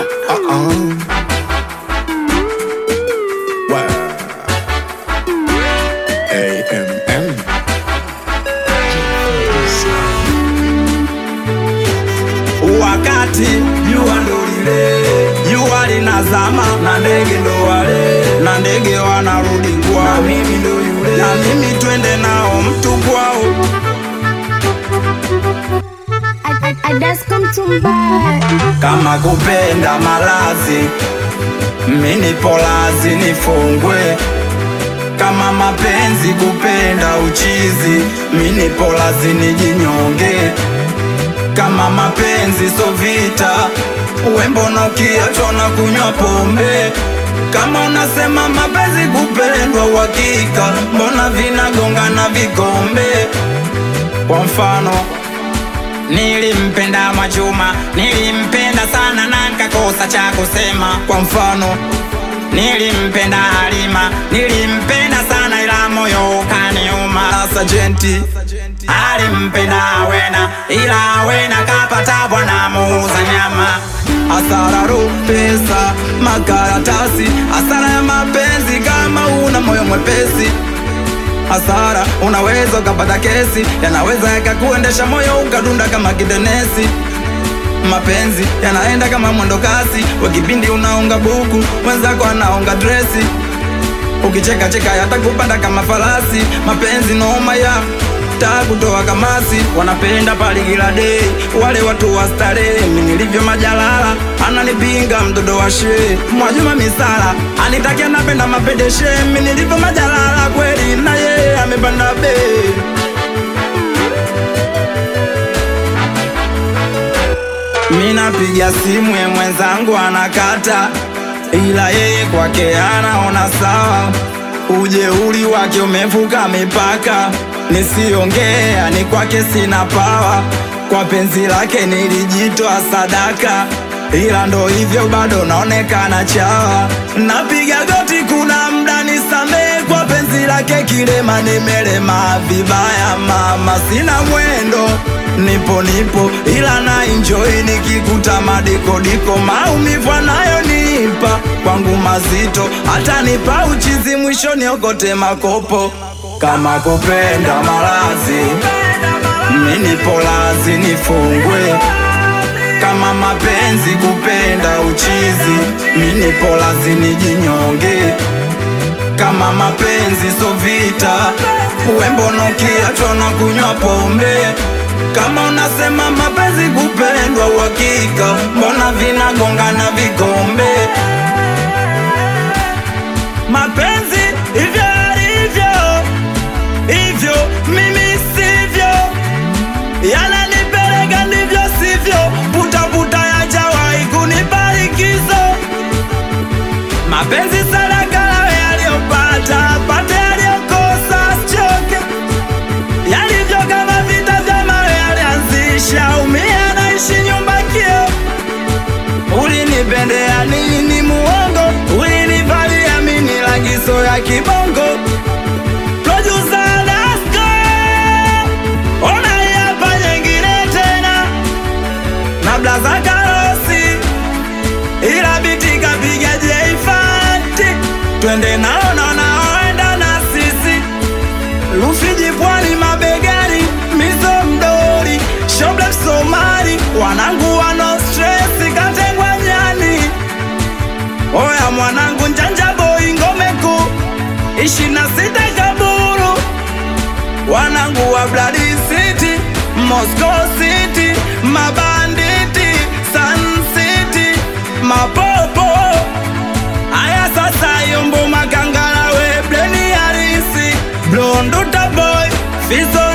Uh-uh. Wow. AMM. wakati jua ndo lile jua linazama na ndege ndo wale na ndege wanarudi kwao na mimi ndo yule na mimi twende nao mtu kwao I, I, I just come to buy. kama kupenda malazi mini polazi nifungwe kama mapenzi kupenda uchizi mini polazi nijinyonge kama mapenzi so vita wembono kiachwa na kunywa pombe kama unasema mapenzi kupendwa uhakika mbona vinagongana vikombe kwa mfano Nilimpenda Mwachuma, nilimpenda sana na nikakosa cha kusema. Kwa mfano, nilimpenda Halima, nilimpenda sana ila moyo ukaniuma. Na Sajenti alimpenda Awena, ila Awena kapata bwana muuza nyama. Hasara ro pesa makaratasi, hasara ya mapenzi kama una moyo mwepesi hasara unaweza ukapata kesi yanaweza yakakuendesha moyo ukadunda kama kidenesi mapenzi yanaenda kama mwendo kasi wakipindi unaunga buku mwenzako anaunga dresi ukicheka cheka yatakupanda kama farasi mapenzi noma ya taa kutoa kamasi wanapenda paligila dei wale watu wa starehe mi nilivyo majalala ananipinga mtoto wa shee mwajuma misala anitakia napenda mapedeshe mi nilivyo majalala kweli na yeye amepanda bei mi napiga simu ye mwenzangu anakata ila yeye kwake anaona sawa ujeuri wake umevuka mipaka nisiongea ni kwake sina pawa kwa penzi lake nilijitoa sadaka ila ndo hivyo bado naonekana chawa napiga goti kuna mda nisamee kwa penzi lake kilema nimelema vibaya mama sina mwendo nipo nipo ila na enjoy nikikuta madikodiko maumivu anayonipa kwangu mazito hata nipa uchizi mwisho niokote makopo kama kupenda malazi mini polazi nifungwe kama mapenzi kupenda uchizi mini polazi nijinyonge kama mapenzi so vita wembono kiachwa na kunywa pombe kama unasema mapenzi kupendwa uhakika mbona vinagongana vikombe mapenzi hivyo alivyo hivyo mimi sivyo yananipeleka ndivyo sivyo putaputa yajawahi kunibarikizo mapenzi sadaka lawe yaliyopata pate yaliyokosa sichoke yalivyo kama vita vya mawe yalianzisha umia naishi nyumba kio ulinipendea nini muongo ulinivalia mini lagizo ya kibongo Producer Dasko, ona hii hapa nyingine tena na blaza karosi ila biti kapiga jeifati twende nao na naoenda na sisi Rufiji pwani mabegani mizo mdori shoble Somali wanangu wano stress katengwa nyani oya mwanangu njanja boy ngome kuu ishirini na sita kaburu wanangu wa Blood City Moscow City mabanditi Sun City mapopo aya sasa yombo makangala we bleni harisi blonduta boy fizo